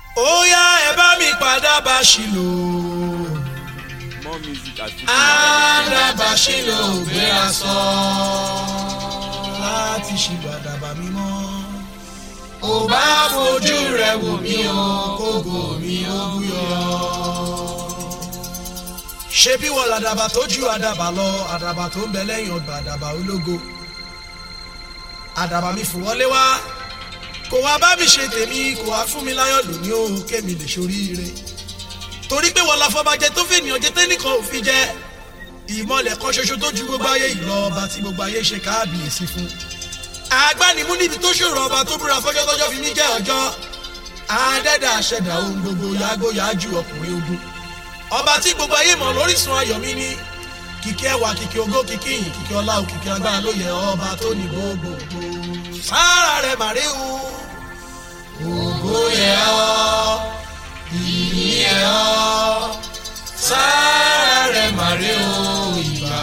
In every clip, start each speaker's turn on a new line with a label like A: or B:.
A: ó yá ẹ bá mi padà bá ṣìlò
B: more music at
A: àdàbà ṣìlò gbéra sọ láti ṣìbàdàbà mímọ́ ò bá fojú rẹ wò mí o kógo mi ó búyọ. ṣé bí wọ́n làdàbà tó ju àdàbà lọ àdàbà tó ń bẹ lẹ́yìn ọgbà àdàbà ológo àdàbà mi fò wọlé wá kò wá bá mi ṣe tèmi kò wá fún mi láyọ̀ lónìí o kémi lè ṣoríire torí pé wọ́n la fọbajẹ tó fènìyàn jẹ tẹ́nìkan ò fi jẹ ìmọ̀lẹ̀ kan ṣoṣo tó ju gbogbo ayé yìí lọ ọba tí gbogbo ayé ṣe káàbìyèsí fún agbánimú níbi tó ṣòro ọba tó búra fọjọ́ tọ́jọ́ fi mí jẹ́ ọjọ́ adẹ́dà àṣẹdà ohun gbogbo yàgò yàjú ọkùnrin ogun ọba tí gbogbo ayé mọ̀ lórísun ayọ̀ mi ní kìkì ẹwà kìkì ògo kìkì ìyìn kìkì ọlá o kìkì agbára ló yẹ ọba tó ní gbogbogbò sára rẹ̀ màrí o ògo yẹ ọ́ ìyìn yẹ ọ́ sára rẹ̀ màrí o ìgbà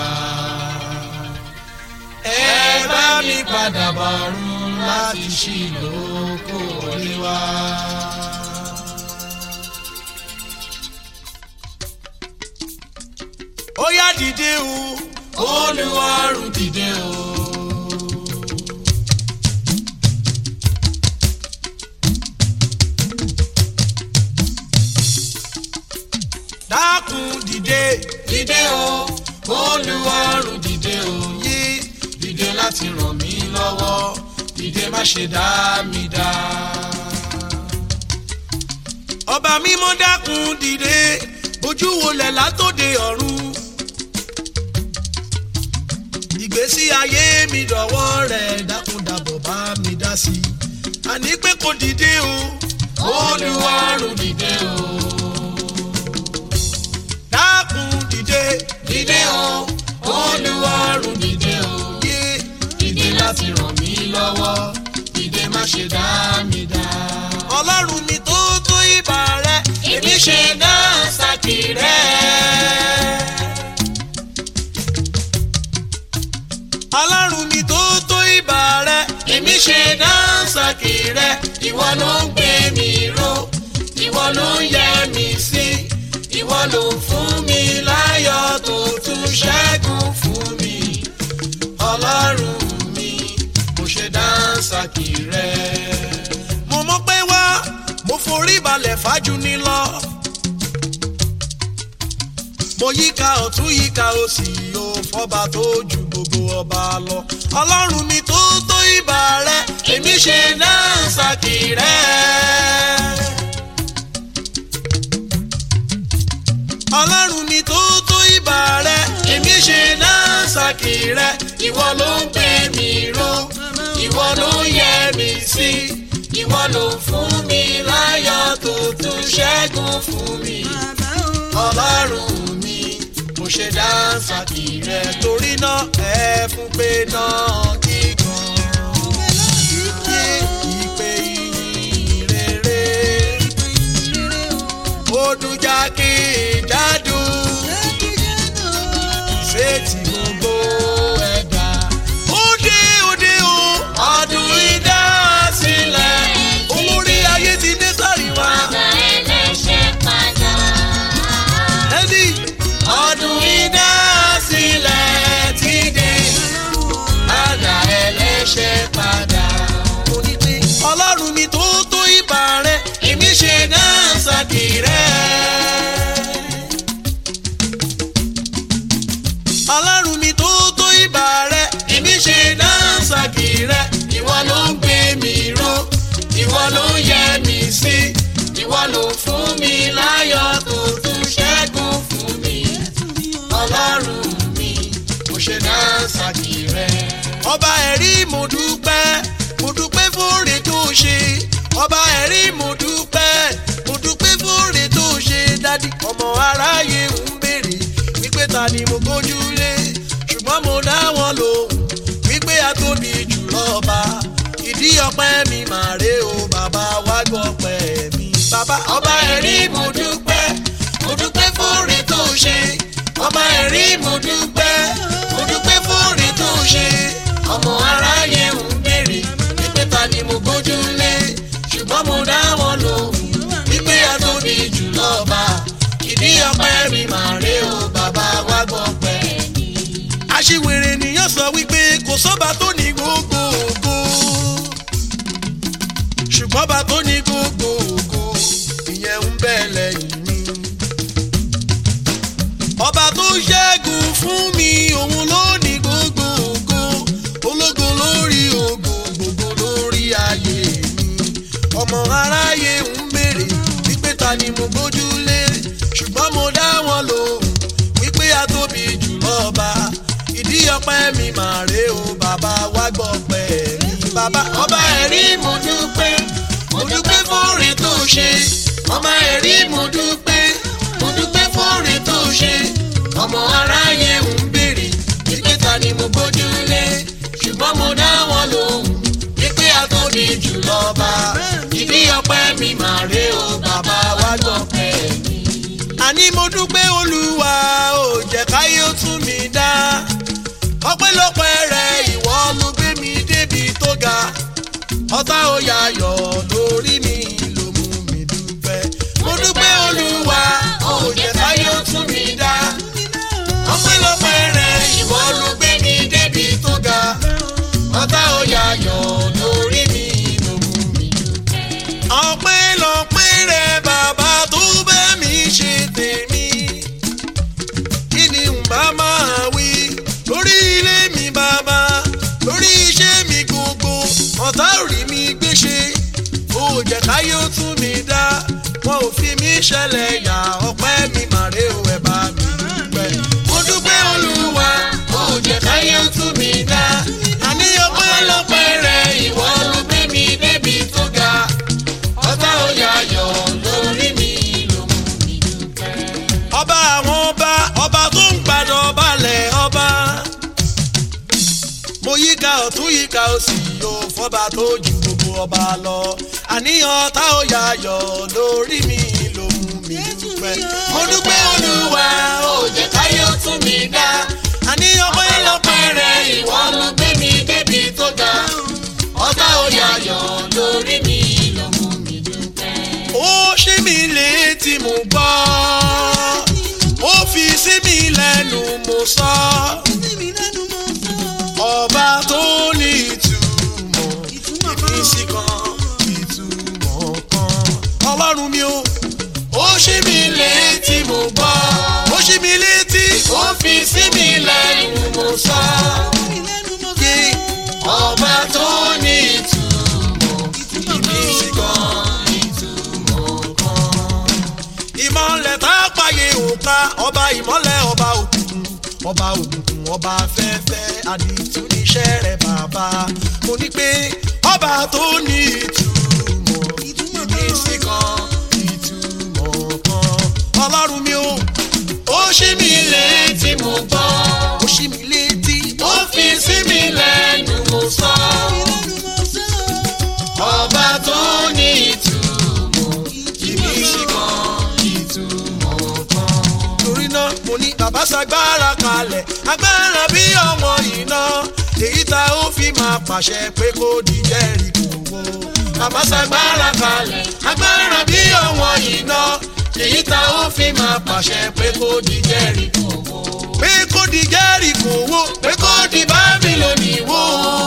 A: ẹ bá mi padà bọ̀rùn láti ṣìlò kó wọlé wá. ó yá dìde o olúwarùn dìde o. dákun dìde dìde o olúwarùn dìde o yí dìde láti ràn mí lọ́wọ́ dìde má ṣe dá mi dá. ọba mímọ́ dákun dìde ojú wo lẹ̀ látòde ọ̀run ìgbésí ayé mi dọ̀wọ́ rẹ̀ dákun dàbọ̀ bá mi dá sí i àní pé kò dìde o olúwarùn dìde o dákun dìde dìde o olúwarùn dìde o yé dìde láti ràn mí lọ́wọ́ dìde má ṣe dá mi dá. ọlọ́run mi tó tó ìbà rẹ èmi ṣe náà sàkì rẹ. ọlọ́run mi tó tó ìbà rẹ èmi ṣe náà sàkì rẹ ìwọ ló ń gbé mi ró ìwọ ló ń yẹ mi sí ìwọ ló fún mi láyọ̀ tó tún ṣẹ́gun fún mi ọlọ́run mi mo ṣe dáńsàkì rẹ. mo mọ̀ pé wá mo forí balẹ̀ fájú ní lọ. mo yíká ọ̀tún yíká òsì o fọba tó ju gbogbo ọba lọ. ọlọ́run mi tó tó ìbà rẹ èmi ṣe dáńsàkì rẹ. ọlọ́run mi tó tó ìbà rẹ èmi ṣe náà ṣàkì rẹ ìwọ ló ń gbé mi ró ìwọ ló ń yẹ mi sí ìwọ ló fún mi láyọ̀ tó tún ṣẹ́gun fún mi ọlọ́run mi mo ṣe dá ṣàkì rẹ torí náà ẹ fún pé náà kíkan yé ìpè ìyìn rere ó dún jákèjádò ìṣètì gbogbo ẹ̀dá. Òde òde o, ọdún ìdásílẹ̀, olórí ayé ti dé sáré wá. Ẹni ọdún ìdásílẹ̀ ti dé, àgbà ẹlẹ́ṣẹ̀ padà. Mo ní pé ọlọ́run mi tó tó ìbà rẹ̀, èmi ṣe náà sàkì rẹ̀. ọlọ́run mi tó tó ìbà rẹ èmi ṣe dáńsàkì rẹ ìwọ ló ń gbé mi ró ìwọ ló ń yẹ mi sí ìwọ ló fún mi láyọ̀ tó tún ṣẹ́gun fún mi ọlọ́run mi mo ṣe dáńsàkì rẹ. ọba ẹ̀rí mo dúpẹ́ mo dúpẹ́ fóore tó ṣe ọba ẹ̀rí mo dúpẹ́ mo dúpẹ́ fóore tó ṣe dádì ọmọ aráyé ń béèrè wípé ta ni mo gbójúlé ṣùgbọ́n mo dá wọn lóhùn wípé a tóbi jù lọ́ba ìdí ọpẹ́ mi mà rè o bàbá wá gbọ́ ọpẹ́ mi. bàbá ọba ẹ̀rí mo dúpẹ́ mo dúpẹ́ fóore tó ṣe ọba ẹ̀rí mo dúpẹ́ mo dúpẹ́ fóore tó ṣe ọmọ aráyé ń béèrè wípé ta ni mo gbójúlé ṣùgbọ́n mo dá wọn lóhùn aṣiwèrè nìyẹn sọ wípé kò sọ́ba tó ní gbogbo ògo ṣùgbọ́n bá tó ní gbogbo ògo ìyẹn ń bẹ lẹ́yìn mi. ọba tó ṣẹ́gun fún mi òun ló ní gbogbo ògo ológo lórí ògo gbogbo lórí ayé mi. ọmọ aráyé ń béèrè wípé ta ni mo gbójúlé ṣùgbọ́n mo dá wọn lóhùn wípé a tóbi jù lọ́ba ìdí ọpẹ́ mi màá rè o bàbá wá gbọ́ pẹ́ mi. bàbá ọba ẹ̀rí mo dúpẹ́ mo dúpẹ́ fóore tó ṣe ọmọ ẹ̀rí mo dúpẹ́ mo dúpẹ́ fóore tó ṣe ọmọ aráyé ń béèrè wípé ta ni mo gbójúlé ṣùgbọ́n mo dá wọn lóhùn wípé a tóbi jù lọ́ba ìdí ọpẹ́ mi màá rè o bàbá wá gbọ́ pẹ́ mi. àní mo dúpẹ́ olúwa ò jẹ́ káyé ó tún mi dá ọpẹ́lọpẹ́ rẹ̀ ìwọ ló gbé mi débi tó ga ọ̀tá ó yayọ̀ lórí mi ló mú mi dúpẹ́. mo dúpẹ́ olúwa ó jẹ́ káyé ó tún mi dá. ọpẹ́lọpẹ́ rẹ̀ ìwọ ló gbé mi débi tó ga. ọ̀tá ó yayọ̀ lórí mi ló mú mi dúpẹ́. ọpẹ́lọpẹ́ rẹ̀ bàbá tó bẹ́ mi ṣe tèmi. kí ni n bá máa wí lórí ilé mi bàbá lórí iṣẹ́ mi gbogbo ọ̀tá ò rí mi gbéṣe ó jẹ́ káyé ó tún mi dá wọn ò fi mí ṣẹlẹ̀ yà ọpẹ́ mi màrè ó ẹ̀ bá mi dúpẹ́. mo dúpẹ́ olúwa ó jẹ́ káyé ó tún mi dá àní ọpẹ́ lọ́pẹ́ rẹ̀ ìwọ ló gbé mi débi tó ga ọ̀tá ò yayọ̀ lórí mi ló mú mi dúpẹ́. ọba àwọn ọba ọba tó ń gbàdọ̀ balẹ̀ ọba mo yíká ọ̀tún yíká òsì yóò fọ́ba tó ju gbogbo ọba lọ àníyàn tá ò yayọ̀ lórí mi ló mú mi dúpẹ́. mo dúpẹ́ olúwa ó jẹ́ káyé ó tún mi dá àníyàn pẹ́lọpẹ́ rẹ̀ ìwọ ló gbé mi débi tó ga ọ̀tá ò yayọ̀ lórí mi ló mú mi dúpẹ́. ó ṣí mi létí mo gbọ́ ó fi sí mi lẹ́nu mo sọ ọba tó ní ìtumọ̀ ìmísí kan ìtumọ̀ kan ọlọ́run mi o ó ṣí mi létí mo gbọ́ ó ṣí mi létí ó fi sí mi lẹ́nu mo sọ pé ọba tó ní ìtumọ̀ ìmísí kan ìtumọ̀ kan ìmọ̀lẹ̀ tá a pààyè òǹkà ọba ìmọ̀lẹ̀ ọba òkùnkùn ọba òkùnkùn ọba afẹ́fẹ́ àdìtú níṣẹ́ rẹ̀ bàbá mo ní pé ọba tó ní ìtumọ̀ ìmísí kan ìtumọ̀ kan ọlọ́run mi o ó ṣí mi létí mo gbọ́ ó ṣí mi létí ó fi sí mi lẹ́nu mo sọ ọba tó ní ìtumọ̀ ìmísí kan ìtumọ̀ kan. torí náà mo ní bàbá ṣagbára kalẹ̀ agbára bí ọmọ iná èyí tá ó fi máa pàṣẹ pé kó di Jẹ́ríkò wó. bàbá ṣagbára kalẹ̀ agbára bí ọmọ iná èyí tá ó fi máa pàṣẹ pé kó di Jẹ́ríkò wó. pé kó di Jẹ́ríkò wó pé kó di Bábílónì wó.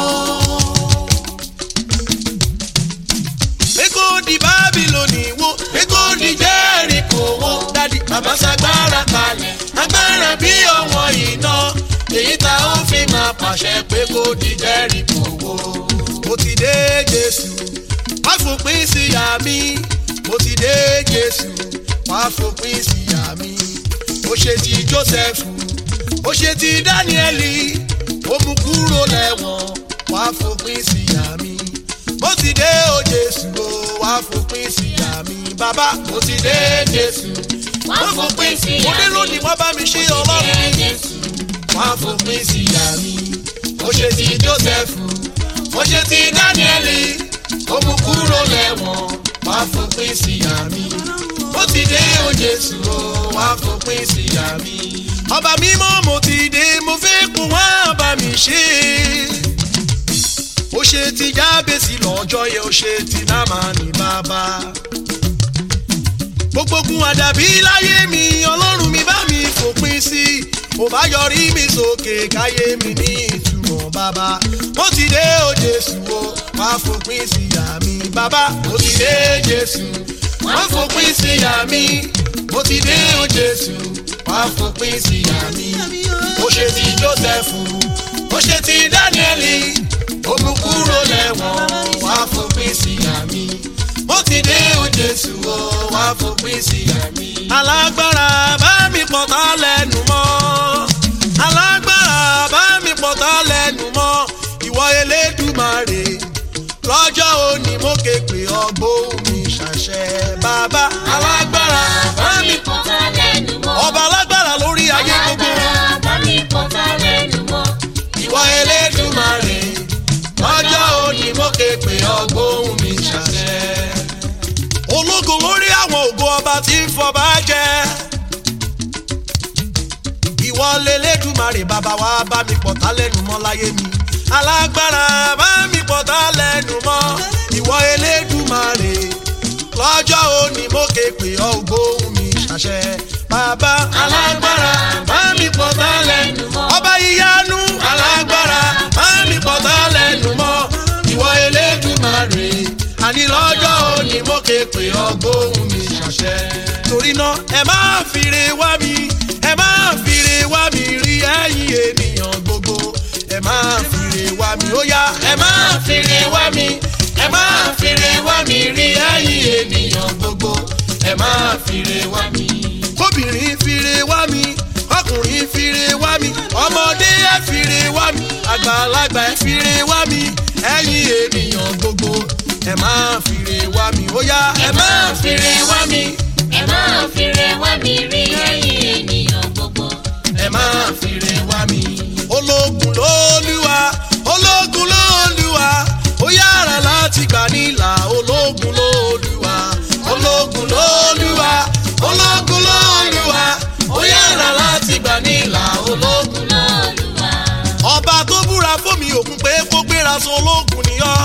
A: pé kó di Bábílónì wó pé kó di Jẹ́ríkò wó. dádì bàbá ṣagbára kalẹ̀ agbára bí ọ̀wọ́n iná èyí tá ó fi máa pàṣẹ pé kó di Jẹ́ríkò wó. mo ti dé Jésù wá fòpin sí ìyà mi mo ti dé Jésù wá fòpin sí ìyà mi ó ṣe ti Jósẹ́fù ó ṣe ti Dáníẹ́lì ó mú kúrò lẹ́wọ̀n wá fòpin sí ìyà mi mo ti dé o Jésù o wá fòpin sí ìyà mi bàbá mo ti dé Jésù wá fòpin sí ìyà mi mo dé lónìí wá bá mi ṣe ọlọ́run mi wá fòpin sí ìyà mi ó ṣe ti Jósẹ́fù ó ṣe ti Dáníẹ́lì ó mú kúrò lẹ́wọ̀n wá fòpin sí ìyà mi mo ti dé o Jésù o wá fòpin sí ìyà mi ọba mímọ́ mo ti dé mo fẹ́ kún wá bá mi ṣe ó ṣe ti jábèsì lọ́jọ́ yẹn ó ṣe ti námánì bàbá. gbogbo ogun àdàbí láyé mi ọlọ́run mi bá mi fòpin sí kò bá yọrí mi sókè káyé mi ní ìtumọ̀ bàbá mo ti dé o jésù o wá fòpin sí ìyá mi bàbá mo ti dé jésù wá fòpin sí ìyá mi mo ti dé o jésù wá fòpin sí ìyá mi ó ṣe ti joseph ó ṣe ti dáníẹ́lì ó mú kúrò lẹ́wọ̀n wá fòpin sí ìyá mi mo ti dé o jésù o wá fòpin sí ìyá mi. alágbára bá mi pọ̀tà lẹ́nu mọ́ alágbára bá mi pọ̀tà lẹ́nu mọ́ ìwọ elédùmarè lọ́jọ́ òní mo ké pè ọgbóhùn mi ṣàṣẹ bàbá alágbára bá mi
C: pọ̀tà lẹ́nu mọ́.
A: ọba alágbára lórí ayé gbogbo
C: Alágbára bá mi pọ̀tà lẹ́nu mọ́.
A: ìwọ elédùmarè lọ́jọ́ òní mo ké pè ọgbóhùn mi ṣàṣẹ. ológun lórí àwọn ògo ọba tí ń fọba jẹ ìwọ lélẹ́dùmarè bàbá wa bá mi pọ̀tá lẹ́nu mọ́ láyé mi alágbára bá mi pọ̀tá lẹ́nu mọ́ ìwọ elédùmarè lọ́jọ́ òní mo ké pè ọ́ ògbóhùn mi ṣàṣẹ bàbá alágbára bá mi pọ̀tá lẹ́nu mọ́ ọba ìyanu alágbára bá mi pọ̀tá lẹ́nu mọ́ ìwọ elédùmarè àní lọ́jọ́ òní mo ké pè ọ́ ògbóhùn mi ṣàṣẹ torí náà ẹ má fìrè wá mi ẹ má fìrè wá mi rí ẹ̀yin ènìyàn gbogbo ẹ má fìrè wá mi ó yá ẹ má fìrè wá mi ẹ má fìrè wá mi rí ẹ̀yin ènìyàn gbogbo ẹ má fìrè wá mi. kóbìnrin fìrè wá mi ọkùnrin fìrè wá mi ọmọdé ẹ fìrè wá mi àgbàlagbà ẹ fìrè wá mi ẹ̀yin ènìyàn gbogbo ẹ má fìrè wá mi ó yá ẹ má fìrè wá mi
C: Ẹ máa fìrè wá mi rí ẹ̀yin ènìyàn gbogbo.
A: ẹ máa fìrè wá mi. ológun lóluwa ológun lóluwa ó yára láti gbà nílà ológun lóluwa ológun lóluwa ológun lóluwa ó yára láti gbà nílà ológun.
C: Olúwa.
A: ọba tó búra fún mi òkun pé kó gbéra sọ ológun ni ọ́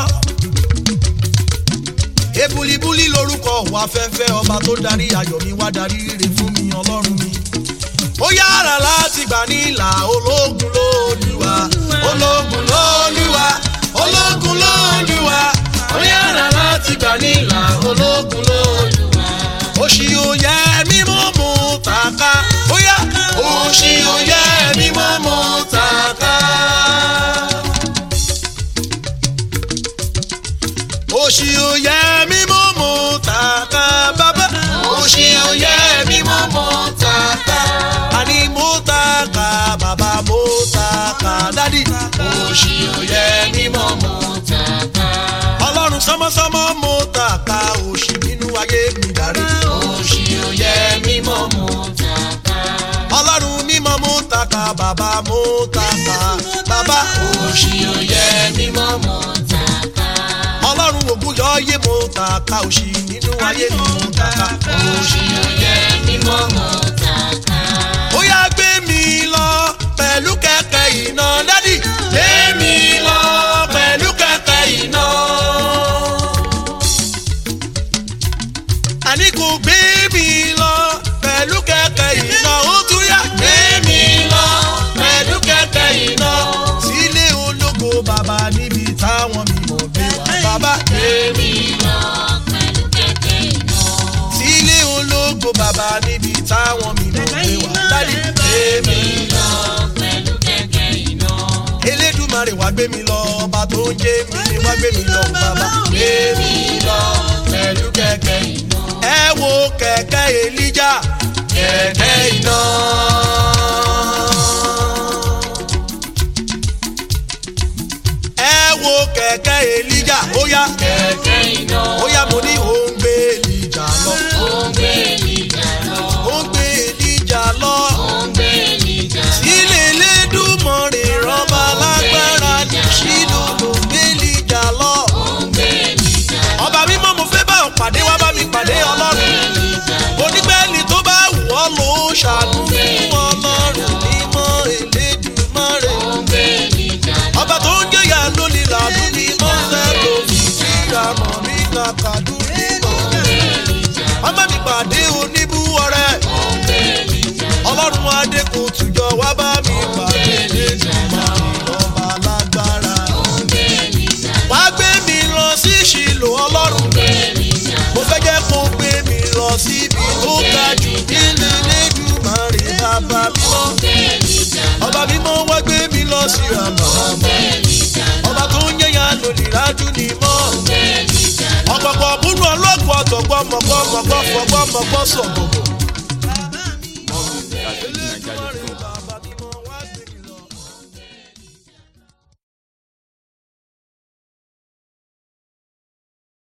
A: ebulibuli lorúkọ wà fẹ́fẹ́ ọba tó darí ayọ̀ mi wá darí rere fún mi ọlọ́run mi. ó yára láti gbà ní ìlà ológun lóluwa ológun lóluwa ológun lóluwa ó yára láti gbà ní ìlà ológun lóluwa. òṣì òye mímú mú tàka ó yá òṣì òye mímú mú tàka. òṣì òye mímú mú tàka bàbá òṣì òye mímú mú tàka àní mú tàka bàbá mú tàka dádì òṣì òye mímú mú tàka ọlọ́run sọmọsọmọ mú tàka òṣì nínú ayé mi darí òṣì òye mímú mú tàka ọlọ́run mímọ́ mú tàka bàbá mú tàka bàbá òṣì òye mímọ́ mú tàka ọlọ́run ògùn yọ yé mo tàka òṣì nínú ayé mi mo tàka òṣì òye mímọ́ mo tàka. ó yá gbé mi lọ pẹ̀lú kẹ̀kẹ́ iná dádì gbé mi lọ pẹ̀lú kẹ̀kẹ́ iná. àní kò gbé mi lọ pẹ̀lú kẹ̀kẹ́ iná ó tún yá gbé mi lọ pẹ̀lú kẹ̀kẹ́ iná. sílé ológo bàbá níbi táwọn mímọ́ gbé wá bàbá gbé mi
C: Lọ pẹ̀lú kẹ̀kẹ́ iná.
A: sílé ológo bàbá níbi táwọn mímọ́ gbé wá dádì gbé mi lọ.
C: Lọ pẹ̀lú kẹ̀kẹ́ iná.
A: elédùmarè wá gbé mi lọ ọba tó ń jẹ́ mi ni wá gbé mi lọ bàbá gbé mi lọ pẹ̀lú kẹ̀kẹ́ iná. ẹ wo kẹ̀kẹ́ elija kẹ̀kẹ́ iná. ẹ wo kẹ̀kẹ́ elija ó yá
C: Kẹ̀kẹ́ iná.
A: ó yá mo ní òun gbé elija lọ
C: Ó ń gbé Èlíjà lọ.
A: òun gbé elija lọ.
C: Ó ń gbé Èlíjà lọ.
A: ilé elédùmarè rọba lágbára ní ṣílò ló gbé elija lọ.
C: Ó ń gbé Èlíjà lọ.
A: ọba mímọ́ mo fẹ́ bá ọ pàdé wá bá mi pàdé ọlọ́run
C: Èlíjà lọ.
A: onígbẹ́ni tó bá wù ọ́ ló ṣàánú fún ọlọ́run mímọ́ elédùmarè
C: Ó ń gbé Èlíjà lọ.
A: ọba tó ń jẹyà lónìí làánú mímọ́ sẹ́lò ìṣìyàmọ̀ mi kàkàdú mímọ́ ọmọ mi pàdé oníbú ọrẹ
C: Ó ń gbé Èlíjà lọ.
A: ọlọ́run adé kò tùjọ wá bá fọgbọ́ sọ̀gbọ̀gbọ̀.
B: More music at fujininja.com.